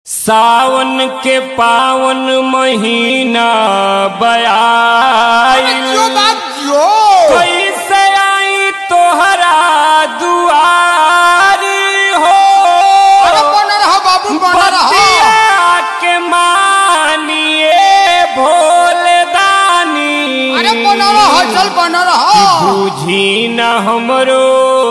सावन के पावन महीना बयाई जो बात जो कैसे आई तोहरा दुआरी हो अरे बना रहा बाबू बना रहा बतिया के मानिए भोले दानी अरे बना रहा चल बना रहा बुझी न हमरो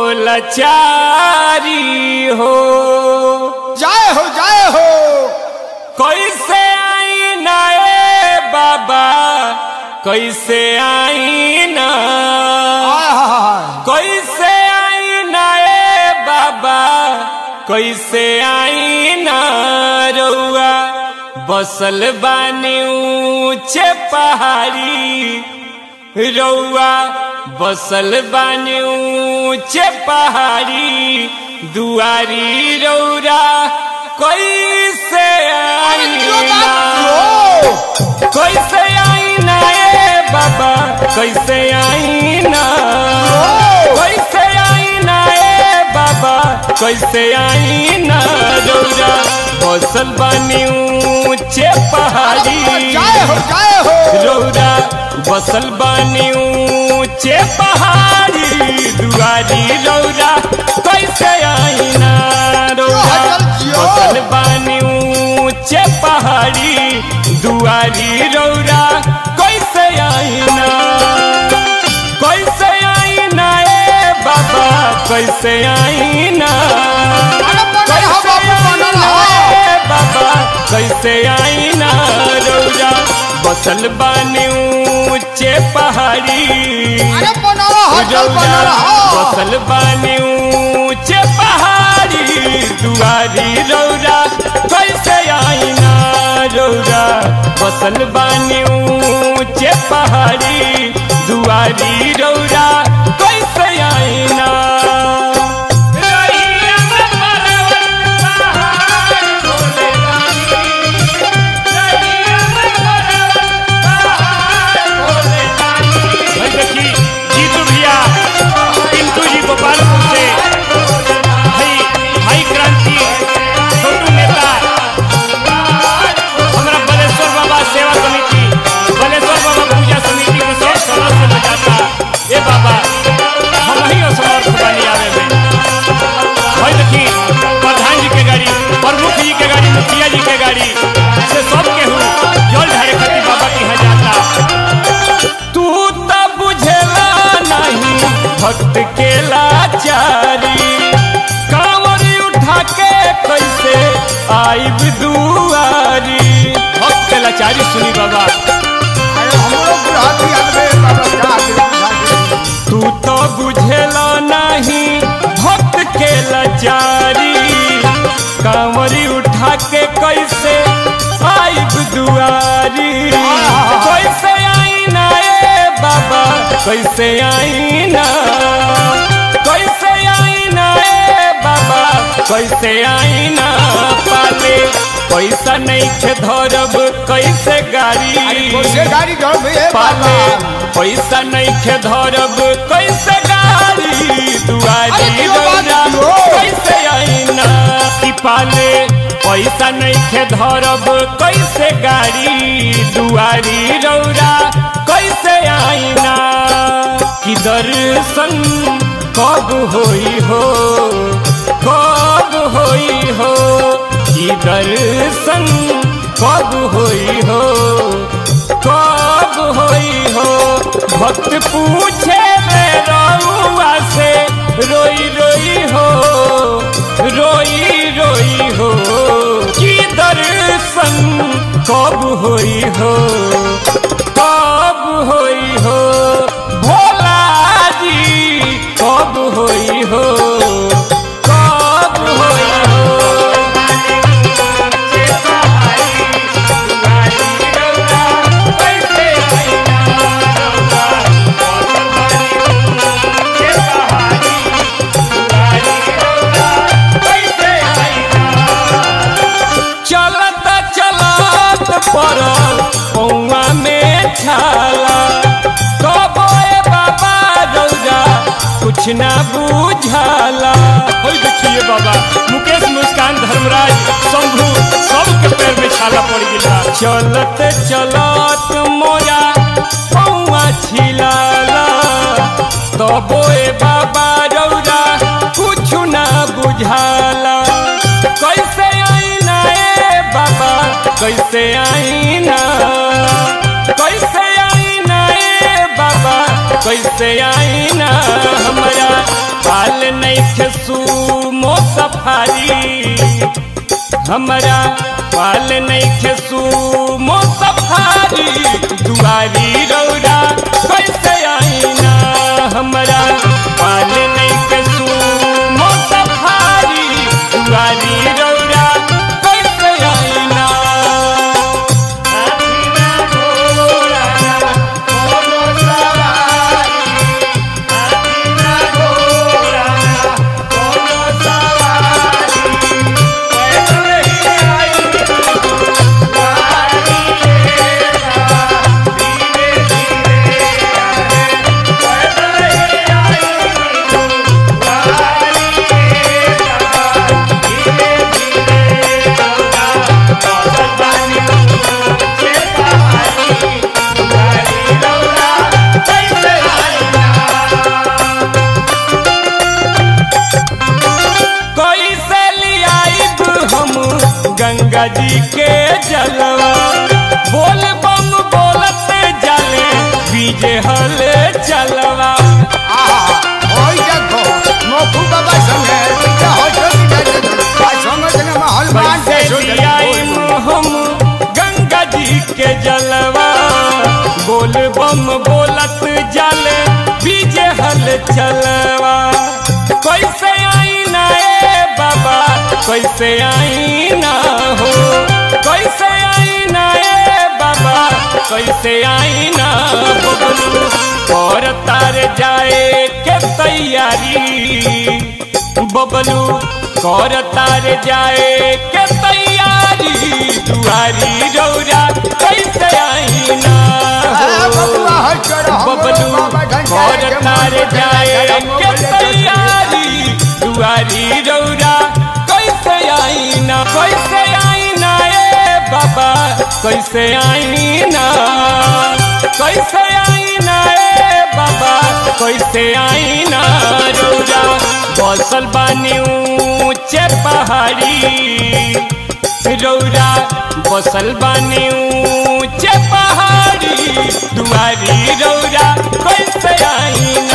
लचारी हो जाए हो जाए हो कैसे आई ना ए बाबा कैसे आई ना हाय हाय कैसे आई ना ए बाबा कैसे आई ना रउआ बसल बानी ऊंचे पहाड़ी रउआ बसल बानी ऊंचे पहाड़ी दुआरी रौरा कैसे आई जो ना बात जो कैसे आई ना ए बाबा कैसे आई ना कैसे आई ना ए बाबा कैसे आई ना रौरा बसल बानी ऊंचे पहाड़ी जाए हो जाए हो रौरा बसल बानी ऊंचे पहाड़ी दुआरी रौरा कैसे आई ना रौरा बसल बानी ऊंचे पहाड़ी दुआरी रौरा कैसे आई ना कैसे आई ना ए बाबा कैसे आई ना अरे बना रहा कैसे बाबू बना आई ना रहा ए बाबा कैसे आई ना रौरा बसल बानी ऊंचे पहाड़ी अरे बना रहा चल बना रहा बसल बानी ऊंचे पहाड़ी दुआरी रौरा कैसे आई ना रौरा बसल बानी ऊंचे पहाड़ी दुआरी रौरा कैसे आई ना रहिया में पर्वत पहाड़ भोले दानी। रहिया में पर्वत पहाड़ भोले दानी। भाई देखी जीतू भैया पिंटू जी गोपालपुर से भाई भाई क्रांति छोटू नेता हमारा बलेश्वर बाबा सेवा समिति बलेश्वर बाबा पूजा समिति के सब सदस्य बजाता ए बाबा हम ही असमर्थ बनी आवे में भाई देखी प्रधान जी के गाड़ी प्रमुख जी के गाड़ी मुखिया जी के गाड़ी से सब केहू जल ढारे खातिर बाबा के यहाँ जाता तू त बुझेला नहीं भक्त के लाचारी कांवरी उठा के कैसे आइब दुआरी भक्त के लाचारी सुनी बाबा अरे हम लोग बुढ़ाती आदमी बाबा जा के बुझा के तू तो बुझेला नहीं भक्त के लाचारी कांवरी उठा के कैसे आइब दुआरी कैसे आई ना ए बाबा कैसे आई ना कैसे आई ना ए बाबा कैसे आई ना पाले पैसा नहीं खे धरब कैसे गाड़ी से गाड़ी घर में है पाले बाबा पैसा नहीं खे धरब कैसे गाड़ी दुआरी अरे क्यों बात रौरा क्यों? कैसे आईना कि पाले पैसा नहीं खे धरब कैसे गाड़ी दुआरी रौरा कैसे आईना कि दर्शन कब होई हो कब होई हो कि दर्शन कब होई हो कब होई हो भक्त पूछे ले रउआ से रोई रोई हो रोई रोई हो कि दर्शन कब होई हो कब होई हो भोला जी कब होई हो कब होई हो चलत चलत पड़ल पौआ में छाला कबो ए बाबा रौजा कुछ ना बुझाला होई देखिए बाबा मुकेश मुस्कान धर्मराज शंभू सब चलत चलत मोरा पौआ छिलाला तबो ए बाबा रौरा कुछ ना बुझाला कैसे आईना ए बाबा कैसे आईना कैसे आईना ए बाबा कैसे आईना हमारा पाल नहीं सुमो सफारी हमारा पाल नहीं खेसू मो सफारी दुआरी रौरा कैसे आईना हमारा पाल नहीं खेसू मो सफारी दुआरी रौरा कैसे आईना कैसे लियाइब हम गंगा जी के जलवा बोल बम बोलत जले बीजे हल चलवा आहा, ओई देखो, मोकू बाबा संगे, इनके होठों की जाने दो। आ संगे संगे महल बांध के कैसे सो जाए। लियाइब हम गंगा जी के जलवा बोल बम बोलत जले बीजे हल चलवा कैसे आईना ए बाबा कैसे आईना हो कैसे आईना ए बाबा कैसे आईना बबलू और तार जाए के तैयारी बबलू कर तार जाए के तैयारी दुआरी रौरा कैसे आईना आ, बबुआ, हट कर, हम बबलू बाबा ढंग से कर के तार मुंह जाए के के मुंह तैयारी दुआरी रौरा कैसे आईना कैसे आईना ए बाबा कैसे आईना कैसे आईना ए बाबा कैसे आईना रौरा बसल बानी ऊंचे पहाड़ी रौरा बसल बानी ऊंचे पहाड़ी दुआरी रौरा कैसे आईना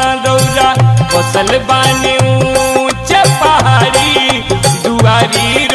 रौरा बसल बानी ऊंचे पहाड़ी दुआरी